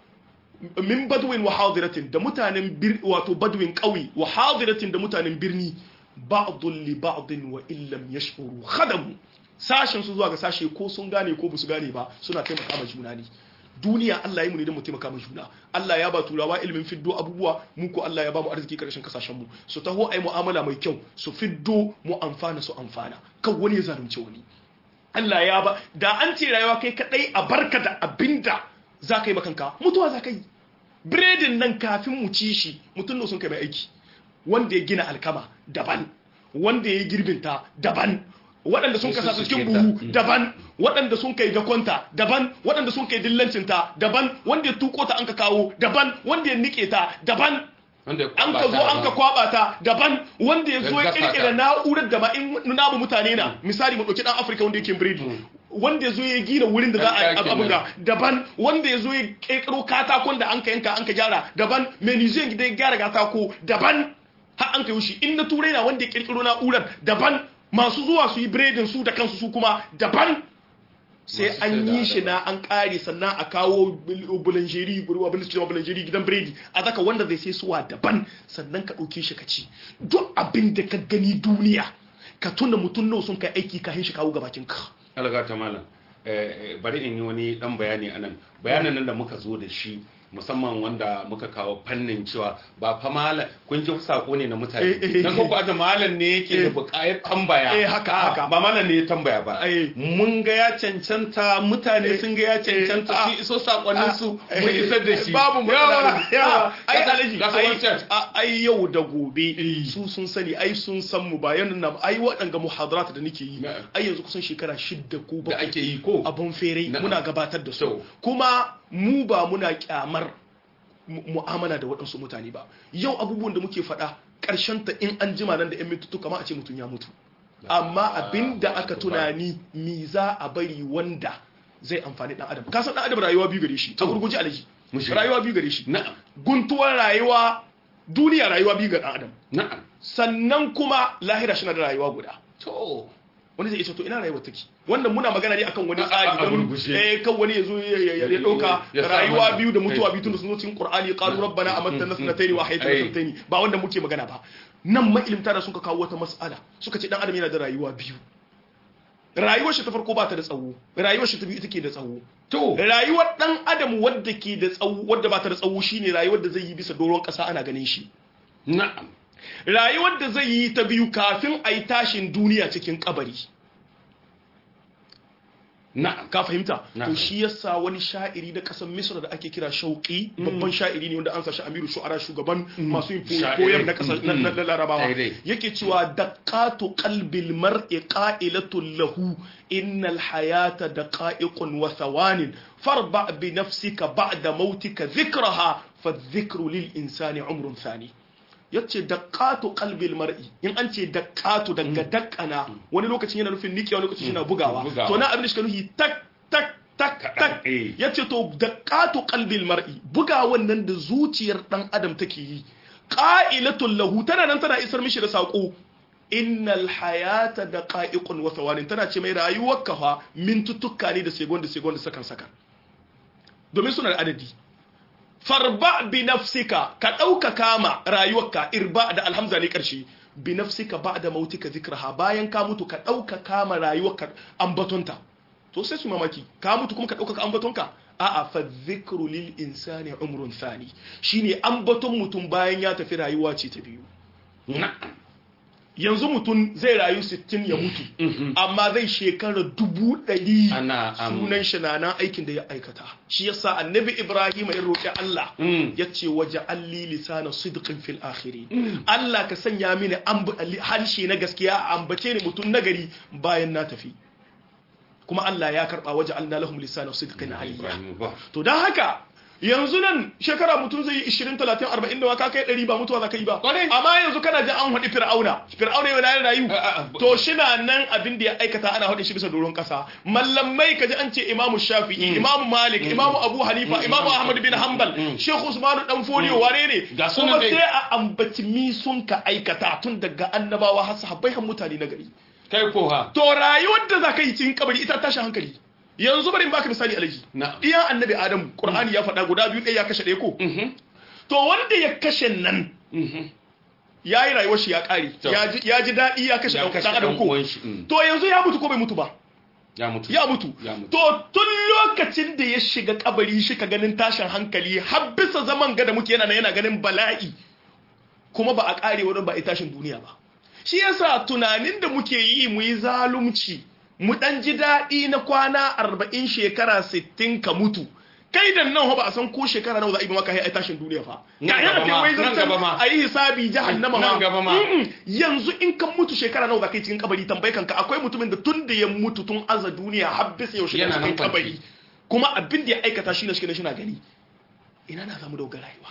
min badwin wa hadiratin da mutanen wato badwin ƙauye wa hadiratin da mutanen birni ba'dun li ba'din wa illam yash'uru khadamu sashen su zuwa ga sashe ko sun gane ko basu gane ba suna taimaka ma juna ne duniya Allah ya mu ne don mu taimaka ma juna Allah ya ba turawa ilimin fiddo abubuwa mu ko Allah ya ba mu arziki karshen kasashen mu su taho ai mu'amala mai kyau su fiddo mu amfana su amfana kan wani ya zalunce wani Allah ya ba da an ce rayuwa kai kadai a barka da abinda za ka yi makanka mutuwa za ka yi biredin nan kafin mu ci shi mutum da sun kai mai aiki wanda ya gina alkama daban wanda ya yi girbinta daban waɗanda sun kasa cikin buhu daban waɗanda sun kai dakonta daban waɗanda sun kai dillancinta daban wanda ya tuko ta an ka kawo daban wanda ya nike ta daban an ka zo an ka kwaba ta daban wanda ya zo ya kirkira na'urar da ma in namu mutane na misali mu ɗauki ɗan afirka wanda yake biredi wanda ya zo ya gina wurin da za a abin ga daban wanda ya zo ya kirkiro katakon da an ka yanka an ka gyara daban menizin da ya gyara katako daban har an ka yi shi in na turai na wanda ya kirkiro na'urar daban masu zuwa su yi biredin su da kansu su kuma daban sai Masu an sai da yi shi adaba. na an kare sannan a kawo bulanjeri abin da suke cewa bulanjeri gidan biredi a zaka wanda zai sai suwa daban sannan ka ɗauke shi ka ci duk abin da ka gani duniya ka tuna mutum nawa sun kai aiki kafin shi kawo gabakin ka alga ta malam eh, eh, bari in yi wani dan bayani anan bayanan nan da muka zo da shi musamman wanda muka kawo fannin cewa ba fa malam kun ji sako ne na Eh, mutane eh, dan ko da malam ne yake da eh. bukayar tambaya Eh, haka, Ah, haka. ba malam ne ya tambaya ba Eh. mun ga ya cancanta mutane Eh, sun ga ya cancanta eh, su ah, iso sakonnin su Ah, mun eh, isar da shi babu matsala yawa ai Ga- alaji ga su ai- wancan. a- ai yau da gobe Eh. su sun sani ai sun san mu bayan nan ai waɗanga muhadarat da nake yi Na'am. ai yanzu kusan shekara shidda ko da bakwai ake yi ko abun fere Na'am. muna gabatar da su To. kuma mu ba muna kyamar mu- mu'amala da waɗansu mutane ba yau abubuwan da muke faɗa ƙarshen ta in an jima nan da 'yan mintutu kama a ce mutum ya mutu amma abin da aka tunani mi za a bari wanda zai amfani ɗan adam kasan ɗan adam rayuwa biyu gare shi a gurguji alaji Mu shiga. rayuwa biyu gare shi na'am guntuwar rayuwa duniya rayuwa biyu ga ɗan adam na'am sannan kuma lahira shi na da rayuwa guda to wani zai isa to ina rayuwar take wannan muna magana ne akan wani A- a- tsari a don gurguje. eh kan wani yazo ya ya- ya- ya dauka Ya sa rayuwa mana. biyu da mutuwa Eh. biyu tun da sun zo cikin Qur'ani qalu rabbana amatna mm, nasnatayn wa hayatana eh. nasnatayn ba wanda muke magana ba nan mailimta da suka kawo wata mas'ala suka ce dan adam yana da rayuwa biyu rayuwar shi ta farko ba ta da tsawo rayuwar shi ta biyu take da tsawo to rayuwar dan adam wadda ke da tsawo wadda ba ta da tsawo shine rayuwar da zai yi bisa doron kasa ana ganin shi na'am rayuwar da zai yi ta biyu kafin a yi tashin duniya cikin kabari na'am ka fahimta Na to fahimta. shi yasa wani sha'iri da kasan misra da ake kira shauki babban sha'iri ne wanda an sashi amiru shu'ara shugaban masu yin Sha'iri. koyar na kasar na- na na larabawa Daidai. yake cewa daqatu qalbil mar'i qa'ilatun lahu innal hayata daqa'iqun wa thawanin farba bi nafsika ba'da mautika dhikraha fa dhikru lil insani umrun thani yace daqatu qalbil mar'i in an ce daqatu daga dakana wani lokacin yana nufin nike wani lokacin yana bugawa Bugawa. to na abin da shi ka nufi tak tak tak tak eh. yace to daqatu qalbil mar'i bugawan nan da zuciyar dan adam take yi qa'ilatul lahu tana nan tana isar mishi da sako innal hayata daqa'iqun wa thawanin tana ce mai rayuwar ka fa mintuttuka ne da second da second da sakan sakan domin suna da adadi farba bi nafsika ka ɗauka kama rayuwarka irba da alhamza ne ƙarshe bi nafsika ba da mautika zikraha bayan ka mutu ka ɗauka kama rayuwarka ambatonta to sai su mamaki ka mutu kuma ka ɗauka ambatonka a'a fa zikru lil insani umrun thani shine ambaton mutum bayan ya tafi rayuwa ce ta biyu na'am yanzu mutum zai rayu 60 ya mutu amma zai shekara dubu ɗari Ana, am- sunan shi na nan aikin da ya aikata shi yasa annabi ibrahim ya roƙi Allah Mm. ya ce waje alli lisana sidqin fil akhiri Allah ka sanya mini amb- harshe na gaskiya a ambace ni mutum nagari bayan na tafi kuma Allah ya karba waje alna lahum lisana sidqin aliyya Ibrahim ba to dan haka yanzu nan shekara mutum zai yi 20 30 40 da waka kai 100 ba mutuwa za ka yi ba Kwarai. amma yanzu kana ji an haɗi fir'auna fir'auna yana yin rayu A- a- a- to shina nan abin da ya aikata ana haɗe shi bisa doron ƙasa mallamai kaji an ce imamu shafi'i imamu malik imamu abu hanifa imamu ahmad bin hanbal shehu usmanu dan foliyo wane ne Ga sunan kuma dai. sai a ambaci mi sun ka aikata tun daga annabawa har sahabbai har mutane na gari kai ko ha to rayuwar da za ka yi cikin kabari ita tashin hankali yanzu bari in baka misali alaji Na'am. iya annabi adam qur'ani ya faɗa guda biyu ɗaya ya kashe ɗaya ko to wanda ya kashe nan ya yi rayuwar shi ya ƙare To. ya ji- ya ji daɗi ya kashe Ya ɗan kashe ɗan adam ɗan ko uwan shi, mm. to yanzu ya mutu ko bai mutu ba ya mutu ya mutu Ya mutu. to tun lokacin da ya shiga kabari shi ka ganin tashin hankali har bisa zaman gada muke yana nan yana ganin bala'i kuma ba a kare wurin ba a yi tashin duniya ba shi yasa tunanin da muke yi mu yi zalunci mu dan ji daɗi na kwana arba'in shekara sittin ka mutu kai da nan ba a san ko shekara nawa za a yi ba maka ai tashin duniya fa Nan ga yana gaba ce ma, wai nan zancen gaba ma. a yi hisabi jahannama ma Nan gaba ma. Mm-mm. yanzu in kan mutu shekara nawa za ka yi cikin kabari tambayi kanka akwai mutumin da tun da ya mutu tun aza duniya har bisa yaushe Yana yana cikin nan kabari kuma abin da ya aikata shi ne shi ne shi na gani ina na zamu da rayuwa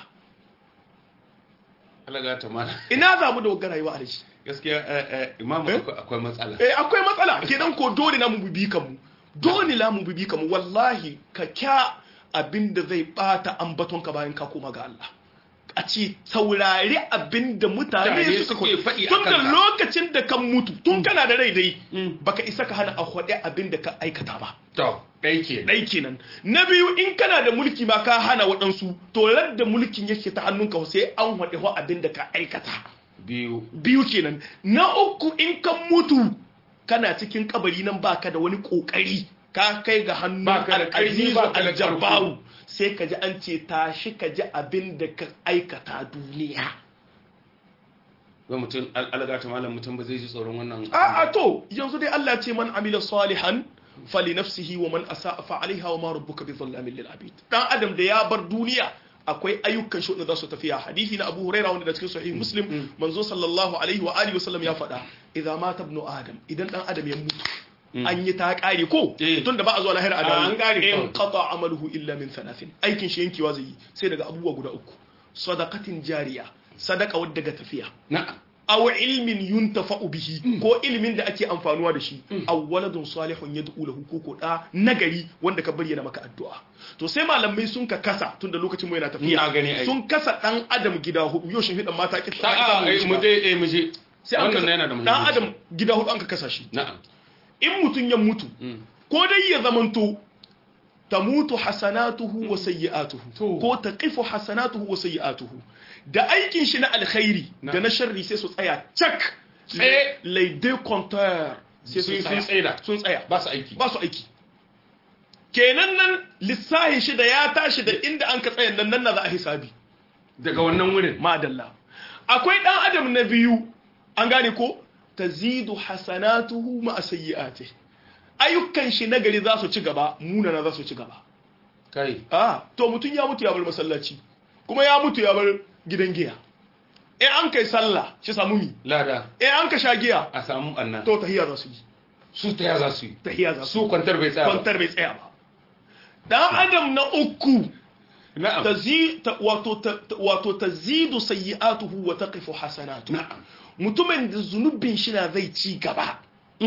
alaga ta mana ina zamu da rayuwa a shi gaskiya eh, eh, imamu Eh? akwai- akwai matsala eh akwai matsala kenan ko dole na mu bibi kanmu dole na mu bibi kanmu wallahi ka kya abin da zai bata ambaton ka bayan ka koma ga Allah a ce saurari abin da mutane Mutane suka suke faɗi a tun da kanka. lokacin da kan mutu tun kana da rai dai Mm. baka isa ka hana a faɗi abin da ka aikata ba to ɗai ke ɗai kenan na biyu in kana da mulki ma ka hana waɗansu to da mulkin yake ta hannunka sai an faɗi wa abin da ka aikata biyu biyu kenan na uku in kan mutu kana cikin kabari nan baka da wani kokari ka kai ga hannun Baka da ƙarfi, al-azizu baka da al-jabbaru sai ka ji an ce tashi ka ji abin da ka aikata duniya ga mutum alga ta malam mutum ba zai ji tsoron wannan a a to yanzu dai Allah ce man amila salihan fali nafsihi wa man asa'a fa alaiha wa ma rabbuka bi dhallamin lil abid dan adam da ya bar duniya akwai ayyukan shi da za su tafiya hadisi na Abu Huraira wanda da cikin sahih Muslim manzo sallallahu alaihi wa alihi wasallam ya faɗa idza mata ibnu adam idan dan adam ya mutu an yi ta kare ko Eh. tun da ba a zuwa lahira a Ah, dawo an kare in kawai. qata amaluhu illa min thalathin aikin shi yankewa zai yi sai daga abubuwa guda uku sadaqatin jariya sadaka wadda ga tafiya na'am aw ilmin yuntafa'u bihi ko ilmin da ake amfanuwa da shi aw waladun salihun yad'u lahu ko ko da nagari wanda ka bayyana maka addu'a to sai malamai sun ka kasa tunda lokacin mu yana tafiya Na gani ai. sun kasa dan adam gida hudu yau shin hidan mata ki ta a ai, mu je eh mu je sai an wannan kasa yana da dan muhimmanci adam gida hudu an ka kasa shi na'am in mutun ya mutu Mm. ko dai ya zamanto tamutu hasanatuhu wa sayyi'atuhu To. ko taqifu hasanatuhu wa sayyi'atuhu da aikin shi na alkhairi Na. da na sharri sai su tsaya cak Tsaye. les deux compteurs sai su Sun- sun tsaya tsaida. sun tsaya ba su aiki ba su aiki kenan nan lissahin shi da ya tashi da inda an ka tsaya nan nan na za a hisabi daga wannan wurin madalla akwai dan adam na biyu an gane ko tazidu hasanatuhu ma sayyi'ati ayyukan shi nagari za su ci gaba munana za su ci gaba kai ah to mutun ya mutu ya bar masallaci kuma ya mutu ya bar gidan giya in an kai sallah shi samu mi lada in an ka sha giya a samu annan to tahiyya za su yi su ta ya za su yi tahiyya za su su kwantar bai tsaya ba kwantar bai tsaya ba dan adam na uku na'am tazi ta- wato ta- ta- wato tazidu sayyi'atuhu wa taqifu hasanatu na'am mutumin da zunubin shi na zai ci gaba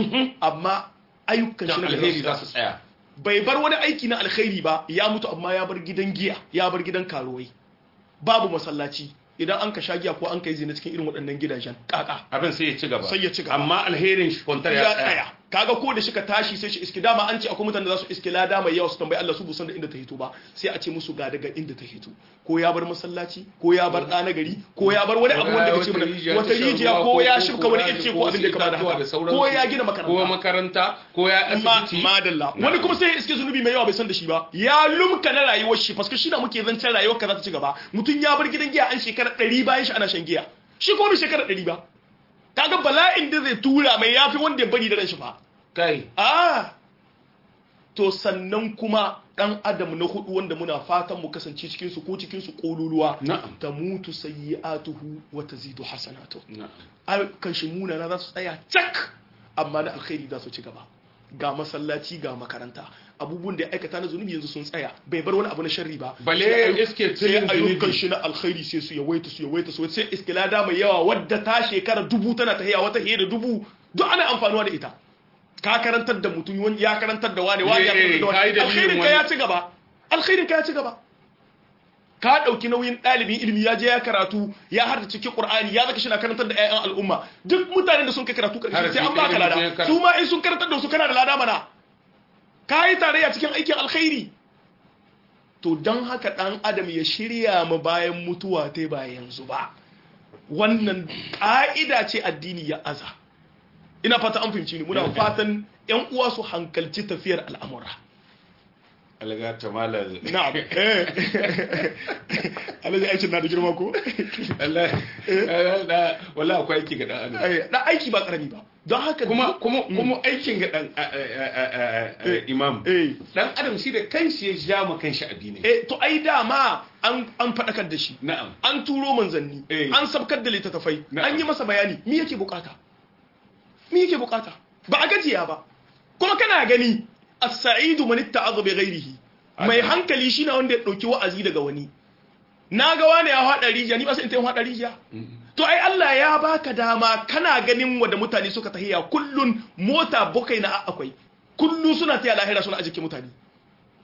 amma ayyukan shi dan na alheri gaba za su tsaya bai bar wani aiki na alkhairi ba ya mutu amma ya bar gidan giya ya bar gidan karuwai babu masallaci idan an ka sha giya ko an ka yi zina cikin irin waɗannan gidajen kaka abin sai ya ci gaba Sai ya ci gaba. amma alherin shi kwantar ya ya tsaya tsaya kaga ko da shika tashi sai shi iski dama an ce akwai mutane da za su iski lada mai yawa su tambayi Allah su busan da inda ta hito ba sai a ce musu ga daga inda ta hito ko ya bar masallaci ko ya bar ɗa na gari ko ya bar wani abu wanda kace mana wata rijiya ko ya shibka wani ice ko abin da ya kama da haka ko ya gina ko makaranta makaranta ko ya ma asibiti madalla wani kuma sai ya iske zunubi mai yawa bai san da shi ba ya lumka na rayuwar shi paske shi na muke zancen rayuwar ka za ta ci gaba mutum ya bar gidan giya an shekara ɗari bayan shi ana shan giya shi kuma bai shekara ɗari ba kaga bala'in da zai tura mai yafi wanda ya bari da ran shi fa kai ah to sannan kuma dan adam na hudu wanda muna fatan mu kasance cikin su ko cikin su kololuwa Na'am. ta mutu sayyi'atuhu wa tazidu hasanatu na'am ayyukan shi munana za su tsaya cak amma na alkhairi za su ci gaba ga masallaci ga makaranta abubuwan da ya aikata na zunubi yanzu sun tsaya bai bar wani abu na sharri ba Bale Sai ayu- iske sai tilin ayyukan zunubi. shi na alkhairi sai su yawaita su yawaita su sai iske lada mai yawa wadda ta shekara dubu tana ta hiya wata hiya da dubu duk ana amfanuwa da ita ka karantar da mutum wani ya karantar da wani wani ya Eh, karantar da ka yi wani dalilin alkhairin ka wani. ya ci gaba alkhairin ka ya ci gaba ka ɗauki nauyin ɗalibin ilimi ya je ya karatu ya harda cikin ƙur'ani ya zaka shi na karantar da 'ya'yan al'umma duk mutanen da sun kai karatu ƙarshe Harafi sai an baka ilimin sai ya lada kar- su ma in sun karantar da su kana da lada mana ka yi tarayya cikin aikin alkhairi to don haka ɗan adam ya shirya ma bayan mutuwa ta ba yanzu ba wannan ƙa'ida ce addini ya aza ina fata an fahimci ni muna fatan 'yan uwa su hankalci tafiyar al'amura alga ta malar na'am eh alhaji aikin na da girma ko Allah da wala akwai aiki ga dan adam Eh, na aiki ba karami ba don haka kuma kuma kuma aikin ga dan a- a- a- a- a- imam eh dan adam shi da kanshi ya ja ma kanshi addini eh to ai dama an an fadakar da shi na'am an turo manzanni Eh. an sabkar da littattafai Na'am. an yi masa bayani me yake bukata me yake bukata ba a gajiya ba kuma kana gani as-sa'idu man itta'adha bi ghairihi mai Haka. hankali shine wanda ya dauki wa'azi daga wani na ga wani ya hada rijiya ni ba sai in ta hada rijiya to ai Allah ya baka dama kana ganin wanda mutane suka tahiya kullun mota bukai na akwai kullu suna taya lahira suna ajike mutane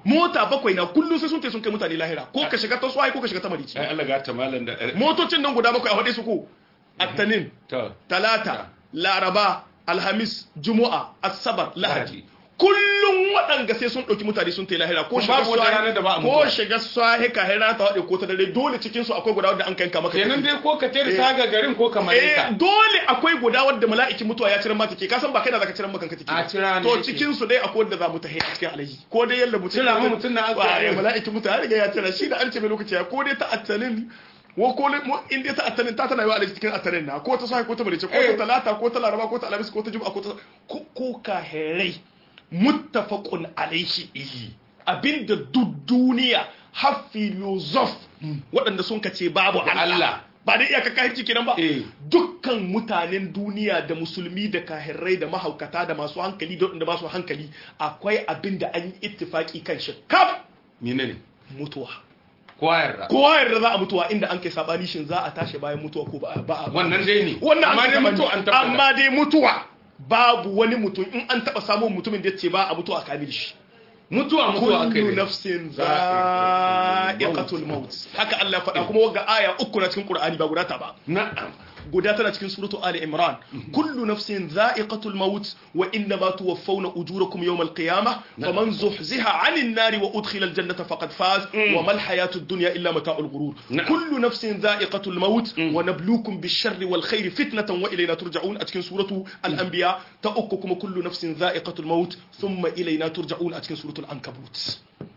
mota bakwai na kullum sai sun tai sun kai mutane lahira ko ka shiga ta swai ko ka shiga ta marici ai Allah ga ta malam da motocin nan guda bakwai a faɗe su ko attanin to talata laraba alhamis juma'a asabar lahadi Lahadi. kullum waɗanga sai sun ɗauki mutane sun tai lahira ko Kuma shiga babu wata swahi- ranar da ba a ko mutuwa. shiga swahi ka hira ta waɗe ko ta dare dole cikin su akwai guda wanda an kanka maka kenan take. dai ko ka tere saga garin ko ka eh malaika dole akwai guda wanda mala'ikin mutuwa ya ciran mata ke ka san ba kai da zaka ciran maka take A cira ne to yake. cikin su dai akwai wanda za mu tahi a cikin alaji ko dai yalla mutum Cira mu mutum na aka Wa, yi. eh, mala'ikin mutuwa ya riga ya cira shi da an ce mai lokaci ya ko dai ta attalin ko ko le- mo- in dai ta attalin ta tana yi wa alaji cikin attalin na ko ta sahi ko ta barice ko Eh. ta talata ko ta laraba ko ta alhamis ko ta juma'a ko ta ko ko ka herai muttafaqun alaihi abinda duk duniya har filosof waɗanda sun kace babu Allah Allah. ba da iyaka kahirci kenan ba Eh. dukkan mutanen duniya da musulmi da kahirrai da mahaukata da masu hankali da waɗanda ba su hankali akwai abin da an yi ittifaki kan shi kaf menene mutuwa kowa yarda kowa yarda za a mutuwa inda an kai sabani shin za a tashi bayan mutuwa ko ba a ba a wannan dai ne wannan amma an dai kai mutu sabani. an tabbata amma dai mutuwa babu wani mutum in an taba samun mutumin da ya ce ba a mutuwa kamil shi mutuwa mutuwa aka kullu yi nafsin Za'iqatul za'iqatul maut haka Allah ya faɗa kuma wagga aya uku na cikin Qur'ani ba guda ta ba na'am guda tana cikin suratu Ali Imran kullu nafsin za'iqatul maut wa inna ma tuwaffawna ujurakum yawmal qiyamah faman zuhziha 'anil nari wa udkhila al jannata faqad faz wa mal hayatud dunya illa mata'ul ghurur Na'am. kullu nafsin za'iqatul maut wa nabluukum bish-sharri wal khairi fitnatan wa ilayna turja'un a cikin suratu al anbiya ta uku kuma kullu nafsin za'iqatul maut thumma ilayna turja'un a cikin suratul ankabut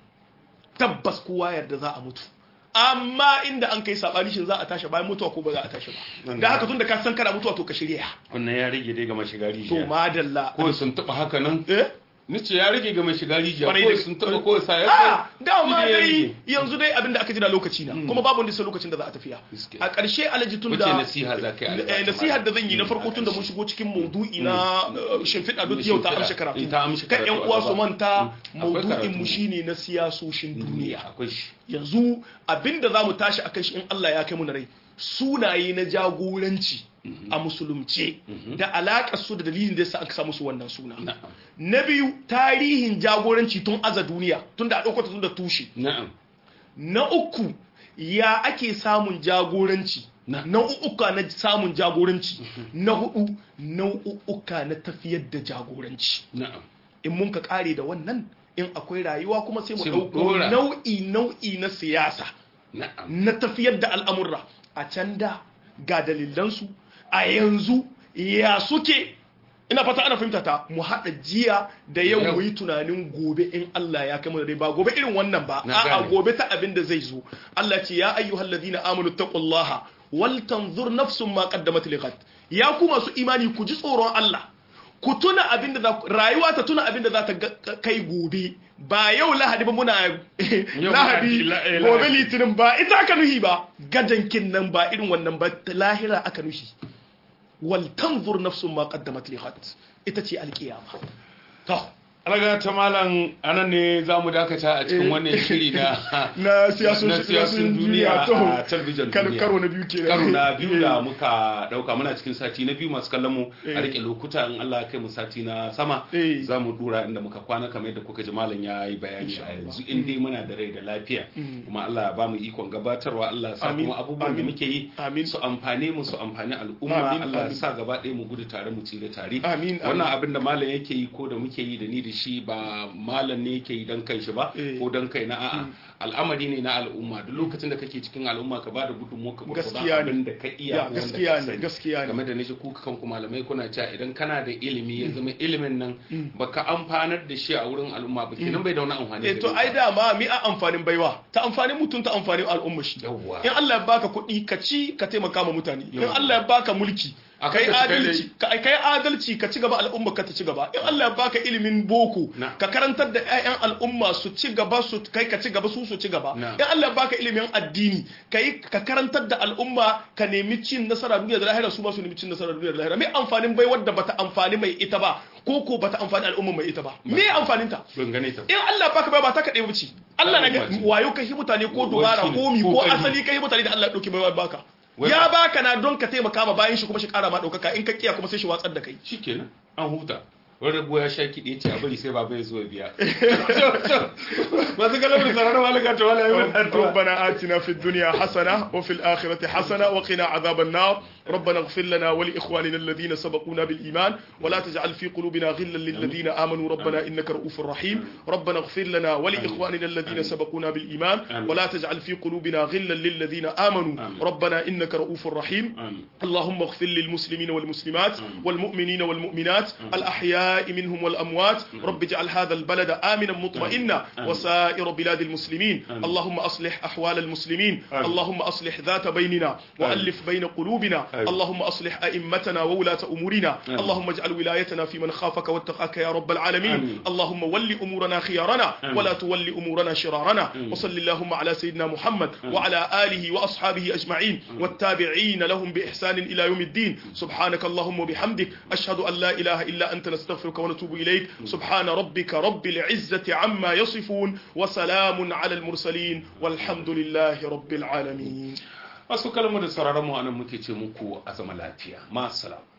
tabbas kowa yarda za a mutu amma inda an kai sabani shin za a tashi bayan mutuwa ko ba za a tashi ba da haka tun da ka san kana mutuwa to ka shirya wannan ya rage dai ga mashiga to rijiya madalla ko sun taba haka nan eh nace ya rage ga mashiga rijiya Kwarai ko da- sun taba ko sa ya a dama Shi ne ya dai rage. yanzu dai abinda aka jira lokaci na kuma babu wanda sai lokacin da za a tafiya Gaskiya. a ƙarshe alaji tun Wace da nasiha za ka yi a eh, nasihar da zan yi na farko tun da mun shigo cikin maudu'i na eh, shimfiɗa duk yau ta Shimfiɗa. amshi karatu Ta amshi kan karatu yan a uwa gaba. su manta Akwai maudu'in karatu. mu shine na siyasoshin duniya akwai shi yanzu abinda za mu tashi a shi in Allah ya kai mu na rai sunaye na jagoranci a musulunce da alaƙar su da dalilin da yasa aka samu su wannan suna na'am na biyu tarihin jagoranci tun aza duniya tun da a ɗauko ta tun da tushe na'am na uku ya ake samun jagoranci Na. nau'uka na samun jagoranci na hudu nau'uka na tafiyar da jagoranci na'am in mun ka kare da wannan in akwai rayuwa kuma sai mu Sai mu ɗauko ɗora. nau'i nau'i na siyasa na'am na tafiyar da al'amurra a can da ga dalilansu a yanzu ya suke ina fata ana fahimta ta mu haɗa jiya da yau Yau. mu yi tunanin gobe in Allah ya kai mu da rai ba gobe irin wannan ba Na a'a gane. gobe ta abin da zai zo Allah ce ya ayyuhal ladina amanu taqullaha wal tanzur nafsun ma qaddamat liqad ya ku masu imani ku ji tsoron Allah ku tuna abin da za ku- rayuwa ta tuna abin da za ta ga- kai gobe ba yau lahadi ba muna Yau lahadi la- eh, gobe lahadi. litinin ba ita aka nuhi ba gadankin nan ba irin wannan ba ta lahira aka nuhi wal tanzur nafsun ma qaddamat li ghad ita ce alkiyama to alaga ta malam anan ne za mu dakata a cikin Eh. wannan shiri na na siyasun na siyasun duniya a talbijin kar- duniya karo na biyu kenan karo na biyu da muka dauka muna cikin sati na biyu masu kallon mu Eh. a rike lokuta in Allah ya kai mu sati na sama Eh. za mu dura inda muka kwana kamar yadda kuka ji malam ya yi bayani a yanzu in dai muna da rai da lafiya kuma Allah ya ba mu ikon gabatarwa Allah ya sa Amin. kuma abubuwan da Amin. muke yi Amin. su amfane mu su amfani al'umma Amin. Allah ya Amin. sa gaba ɗaya mu gudu tare mu tsire tare Amin. wannan Amin. abin da malam yake yi ko da muke yi da ni da shi ba malam ne yake yi dan kanshi ba Eh. ko dan kai na a'a al'amari ne na al'umma duk lokacin da kake cikin al'umma ka bada gudunmuwa ka Gaskiya gurgurdan ne. abin da ka iya Ya, ko wanda gaskiya ka ne, sani. gaskiya ne. game da nishi kuka kanku malamai kuna cewa idan kana da ilimi ya zama ilimin nan baka amfanar da shi a wurin al'umma ba kenan bai da wani amfani eh to gare ai ka. dama mi a amfanin baiwa ta amfanin mutum ta amfanin al'umma shi Yawwa. in Allah ya baka kuɗi ka ci ka taimaka ma mutane in Yawwa. Allah ya baka mulki A kai kan ka ci kai adalci ka kai adalci ka ci gaba al'umma ka ta ci gaba in Allah ya baka ilimin boko Na. ka karantar da ƴaƴan al'umma su ci gaba su kai ka ci gaba su su ci gaba Na. in Allah ya baka ilimin addini kai ka karantar da al'umma ka nemi cin nasara duniya da lahira su ba su nemi cin nasara duniya da lahira me amfanin bai wadda bata amfani mai ita ba ko ko bata amfani al'umma mai ita ba me amfanin ta ban gane ta in Allah baka bai ba ta kaɗai wuce Allah na ga Al'umma ce. wayo kai mutane ko Wai dubara shine, ko mi ko ko ƙarfi. asali kai mutane da Allah ɗauki bai baka Wai ya ba- baka na don ka taimaka ma bayan shi kuma shi ƙara ma ɗaukaka in ka kiya kuma sai shi watsar da kai shikenan an huta wani rago ya sha kiɗi ce a bari sai baba ya zo ya biya masu kalamu da sararin malaka ta wala yi wani ربنا آتنا في الدنيا حسنة وفي الآخرة حسنة وقنا عذاب النار ربنا اغفر لنا ولإخواننا الذين سبقونا بالإيمان ولا تجعل في قلوبنا غلا للذين آمنوا ربنا إنك رؤوف رحيم ربنا اغفر لنا ولإخواننا الذين سبقونا بالإيمان ولا تجعل في قلوبنا غلا للذين آمنوا ربنا إنك رؤوف رحيم اللهم اغفر للمسلمين والمسلمات والمؤمنين والمؤمنات الأحياء منهم والأموات رب اجعل هذا البلد آمنا مطمئنا وسائر بلاد المسلمين اللهم أصلح أحوال المسلمين اللهم أصلح ذات بيننا وألف بين قلوبنا اللهم أصلح أئمتنا وولاة أمورنا اللهم اجعل ولايتنا في من خافك واتقاك يا رب العالمين اللهم ول أمورنا خيارنا ولا تول أمورنا شرارنا وصل اللهم على سيدنا محمد وعلى آله وأصحابه أجمعين والتابعين لهم بإحسان إلى يوم الدين سبحانك اللهم وبحمدك أشهد أن لا إله إلا أنت نستغفرك ونتوب إليك سبحان ربك رب العزة عما يصفون وسلام على المرسلين والحمد لله رب العالمين masu kalmar da sauraron mu anan muke ce muku a zama lafiya ma salam